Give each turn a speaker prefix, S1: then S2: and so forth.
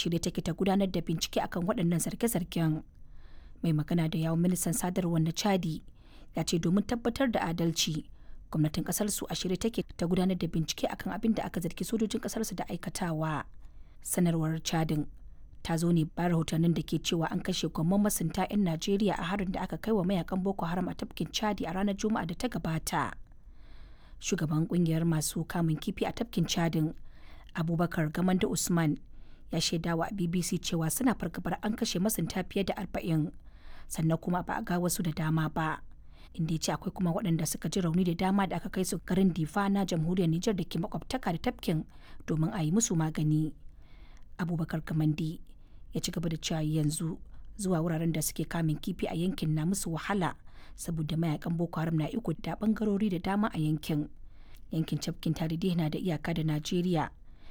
S1: shirye take ta gudanar da bincike akan waɗannan zarge-zargen mai magana da yawon ministan sadarwar na chadi ya ce domin tabbatar da adalci gwamnatin kasar su a shirye take ta gudanar da bincike akan abin da aka zargi sojojin kasar su da aikatawa sanarwar chadin ta zo ne bayan rahotannin da ke cewa an kashe gwamman masunta 'yan najeriya a harin da aka kai wa mayakan boko haram a tafkin chadi a ranar juma'a da ta gabata shugaban kungiyar masu kamun kifi a tafkin chadin abubakar gamanda usman ya shaidawa a bbc cewa suna fargabar an kashe masunta fiye da arba'in sannan kuma ba a ga wasu da dama ba inda ya ce akwai kuma waɗanda suka ji rauni da dama da aka kai su garin difa na jamhuriyar nijar da ke makwabtaka da tafkin domin a yi musu magani abubakar kamandi ya ci gaba da cewa yanzu zuwa wuraren da suke kamin kifi a yankin na musu wahala saboda mayakan boko haram na iko da bangarori da dama a yankin yankin tafkin tarihi na da iyaka da najeriya